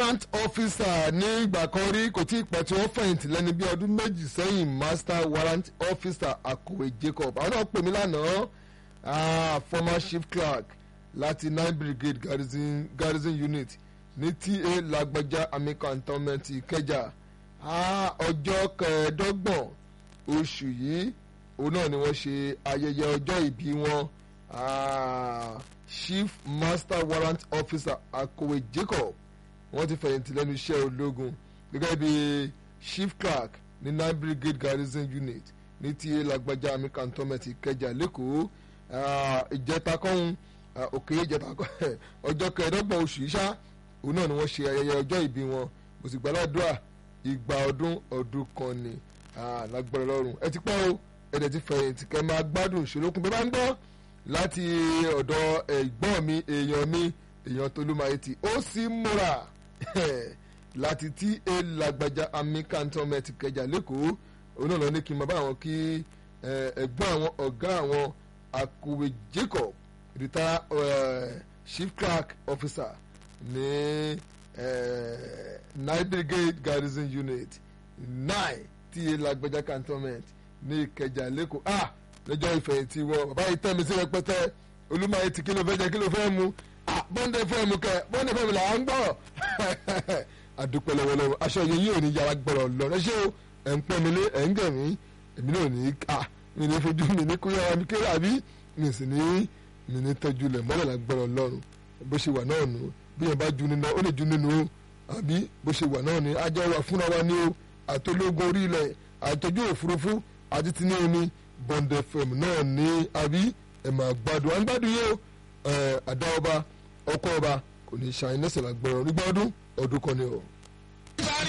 warrant officer ní ìgbà kan rí kò tí ì pẹ́ tí wọ́n fẹ̀yìntì lẹ́ni bí ọdún méjì sẹ́yìn master warrant officer akọ̀wé Jacob àwọn náà pè mí lánàá ah, former chief clerk láti nine brigade garrison, garrison unit ní ta lágbájá army cantonment ìkẹjà ah, ọjọ́ kẹẹ̀ẹ́dọ́gbọ̀n oṣù yìí òun náà ni wọ́n ṣe ayẹyẹ ọjọ́ ìbí wọn ah, chief master warrant officer akọ̀wé Jacob wọ́n ti fẹ̀yìntì lẹ́nu iṣẹ́ ológun gẹ́gẹ́ bí chief clerk ní nine brigade garrison unit ní ta lágbájá army cantonment ìkẹjà lẹ́kọ̀ọ́ ìjẹta kọ́hún òkè ìjẹta kọ́hún ọjọ́ kẹẹ̀ẹ́dọ́gbọ̀n oṣù yìí ṣá òun náà ni wọ́n ṣe ayẹyẹ ọjọ́ ìbí wọn mo sì gbàládùá ìgbà ọdún ọdún kan ni lágbára lọ́rùn ẹ ti pẹ́ o ẹ dẹ̀ ti fẹ̀yìntì kẹ́ máa gbádùn ìṣòlókun bẹ́ẹ̀ bá ń gbọ́ láti ọ̀dọ̀ ẹ̀gbọ́n mi èèyàn mi èèyàn Tolúmayẹtì ó sì múra láti tí e lágbájá army cantonment kẹjà lẹ́kọ̀ọ́ òun náà lọ ní kí n máa bá àwọn kí ẹ̀gbọ́n àwọn ọ̀gá àwọn akọ̀wé Jacob retired uh, chief clerk officer ní nine brigade garrison unit nine tí e lágbájá cantonment ní ìkẹjà lẹ́kọ̀ọ́ ah lọ́jọ́ ìfẹ̀yìntì wọn bàbá yìí tẹ́ mi sí rẹpẹtẹ Olúmayẹtì kí ló fẹ́ jẹ kí ló fẹ́ mu bọ́ndẹ̀ fẹ́ mu kẹ bọ́ndẹ̀ fẹ́ mu là ń gbọ́ àdúpẹ́ lọ́wọ́lọ́wọ́ aṣọ yẹn yóò ní yàrá gbọ́rọ̀ lọ rẹ́ṣẹ́ o ẹ̀ ń pẹ́ mi lé ẹ̀ ń gẹ̀ mí èmi náà ní ká mi ní fojú mi ní kúrẹ́ mi kéré àbí mi sì ní mi ní tọ́jú lẹ̀ mọ́lẹ̀ là gbọ́rọ̀ lọ́rùn bó ṣe wà náà nù bí yẹn bá ju nínú ó lè ju nínú o àbí bó ṣe wà náà ni ajá wa fúnra wa ní o àtológun orí ilẹ̀ àtọ́jú òfurufú àti tinú omi bọ́ndẹ̀ fẹ̀mù náà ní àbí ẹ̀ máa gbádùn à ń gbádùn yìí o àdá ọba ọkọ ọba kò ní ṣàyẹn lẹ́sẹ̀ lágbọ́rọ̀ nígbà ọdún ọdún kan ni o.